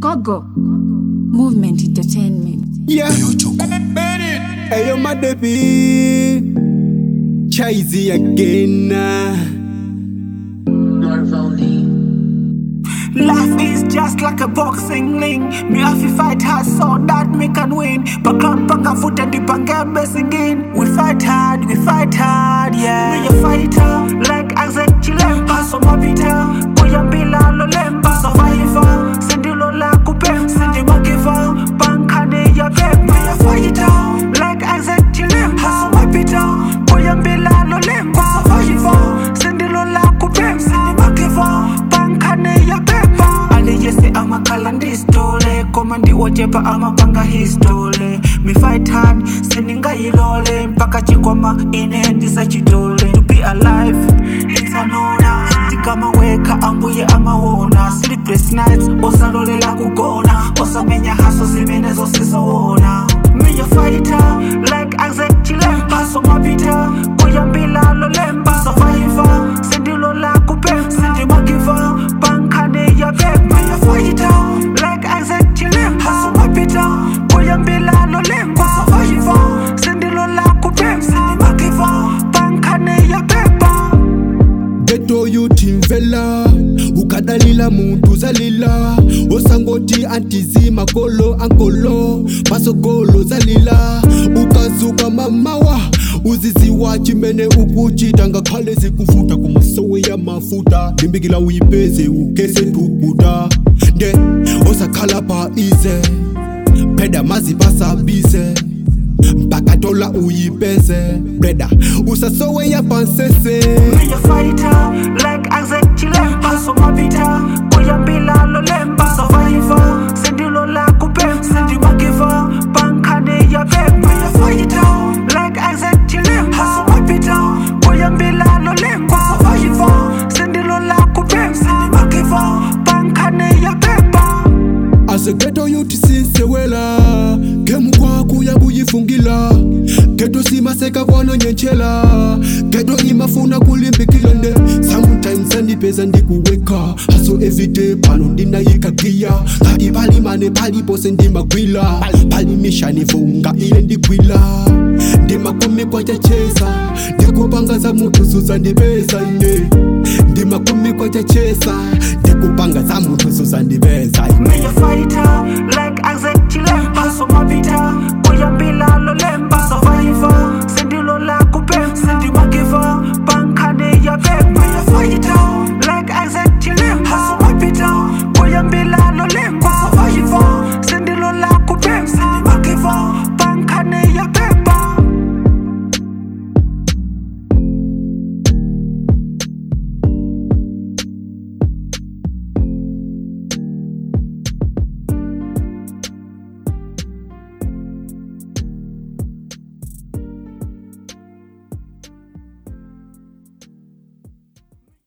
Gogo. Movement Entertainment. Yeah. Hey, yo, my baby. Chazy again. Life is just like a boxing ring. Me have to fight hard so that me can win. Pakam panga foot and dip and get blessing in. We fight hard, we fight hard, yeah. Me a fighter, like Isaac Chilemba. So my bita, kuyambila lolemba. Survivor, sendilo la kupe, sendi makiva. Pankane ya pep. Me a fighter, like Isaac Chilemba. So my bita, kuyambila lolemba. Survivor, sendilo la kupe, sendi makiva. Pankane ya pepa aliyese amakhala ndisitole koma ndiwojepa amapanga histole me fight hard seningayilole mpaka chikwama ine ndisachitole to be alive it's an honor ndikamaweka ambuye amawona sleepless nights osalolela kugona osamenya haso zimene zosizoona me a fighter like Isaac Chilemba so mapita kuyambila lolemba survivor sendilola kupe sendimagiva pankane ya pepa ya fighter like Isaac Chilemba so mapita kuyambila lolemba survivor sendilola kupe sendimagiva pankane ya pepa Ghetto youth imvela ukadalila muntu zalila osangoti antizi makolo ankolo masogolo zalila ukazuka mamawa uziziwa chimene ukuchita ngakhale zikuvuta kumasowe ya mafuta limbikila uyipeze ukese ntukuta nde osakhala pa ize pheda mazipasabize mpaka tola uyipeze breda usasowe ya pansese Me a fighter, like Isaac Chilemba So mapita, kuyambila lolemba Survivor, sendilo la kupe Sendi makiva, pankane ya pepe Me a fighter, like Isaac Chilemba So mapita, kuyambila lolemba Survivor, sendilo la kupe Sendi makiva, pankane ya pepa asegeto yuthi sinsewela gemu kwaku yakuyifungila geto simaseka kwanonyentshela geto imafuna kulimbikila nde sometimes andipeza ndikuweka haso everyday pano ndinayikagiya kati palimane palipose ndimagwila palimishani vunga iye ndigwila ndimakumi kwachachesa ndikupanga za mutu suzandipeza ine ndimakumi kwachachesa ndikupanga za mutu suzandipeza ine Me a fighter, like Isaac Chilemba So mapita, kuyambila